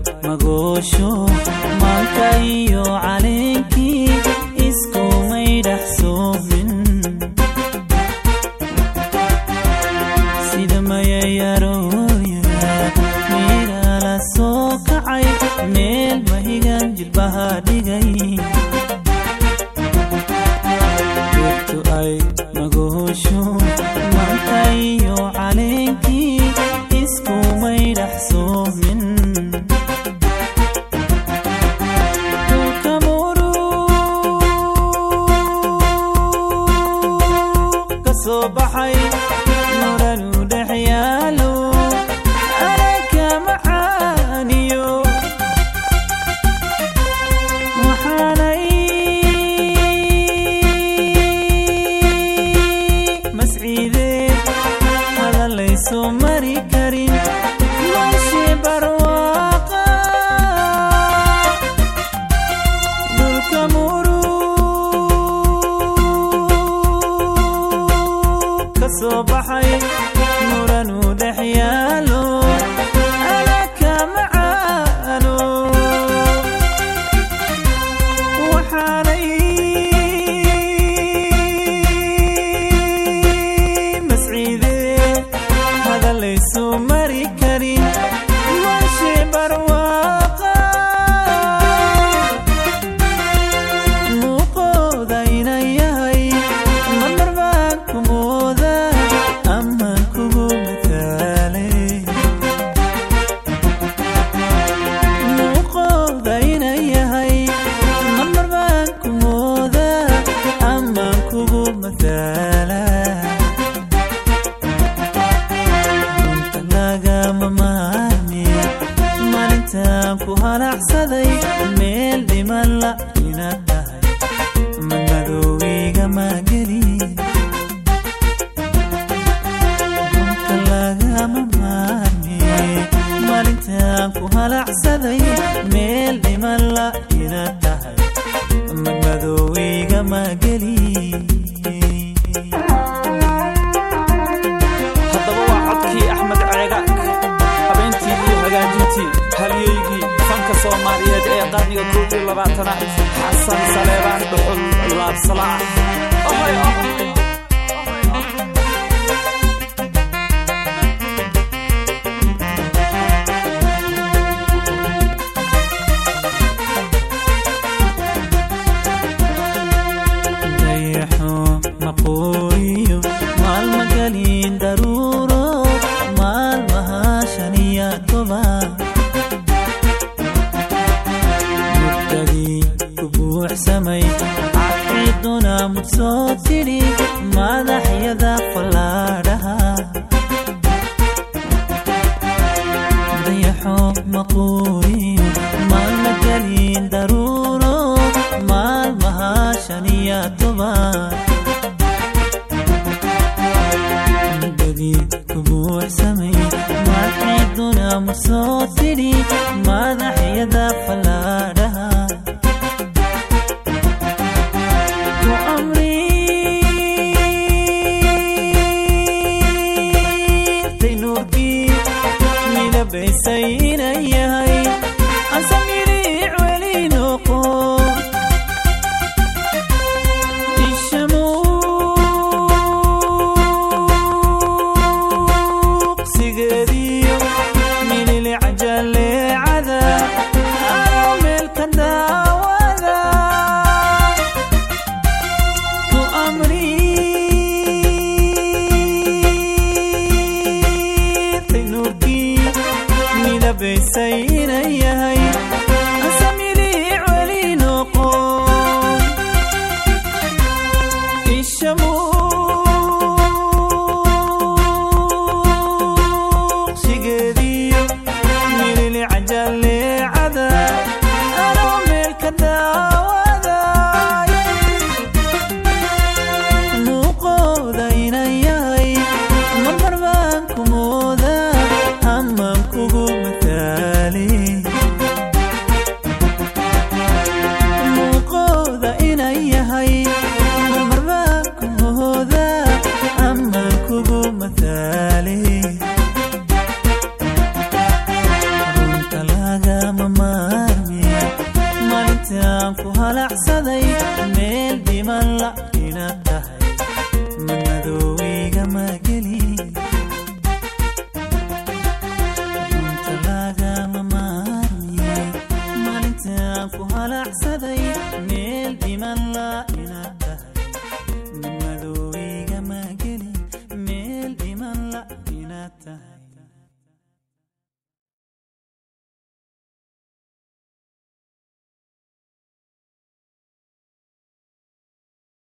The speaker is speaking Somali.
magoosho maanka iyo caleenkii iskumay dhex soomin sida mayayarooya miira la soo kacay meel mahigan jilbaha dhigay joogto ay magoosho maanka iyo caleenkii iskumay dhex soomin dhulka murug ka soo baxay nuranu dhex yaalo anaka macaaniyo waxaanay masciideen hadalayso mari karin meeshii barwaaqa dhulka murug ka soo baxay muranu dhex yaalo anaka macaano waxaanay masciideen hadalayso mari karin meeshii barwaaqa muuqooda ina yahay madar baan ku mooda amaan kugu mataalay muuqooda ina yahay madar baan ku mooda amaan kugu mataala runta lagama maarmi maalintaan ku halacsaday meel dhiman la inaad tahay madmadowgiga mageli runta lagama maarmi maalintaan ku halacsaday meel dhiman la inaad tahay madmadowgiga mageli haddaba waa codkii axmed ceegaag habeentii iyo hagaajintii halyeygii fanka soomaaliyeed ee qarniga koob iyo labaatanaad xasan saleebaan dhuxul laabsalaax dayaxo maqooyo maalma gelin daruuro maalmaha shan iyo toban mugdadii ku buuxsamay caqiiduna mud soo tidhi madaxyada fallaadhaha dayaxo maqooyo maalma gelin daruuro maalmaha shan iyo toban mudadii ku buuxsamay maaxiiduna ma soo tidhi madaxyada fallaadhaha ku amriirtay nuurkii midabaysay inay yahay ansamiriic weli noqo ishamuuqsigeediyo mililic jalee inaad tahay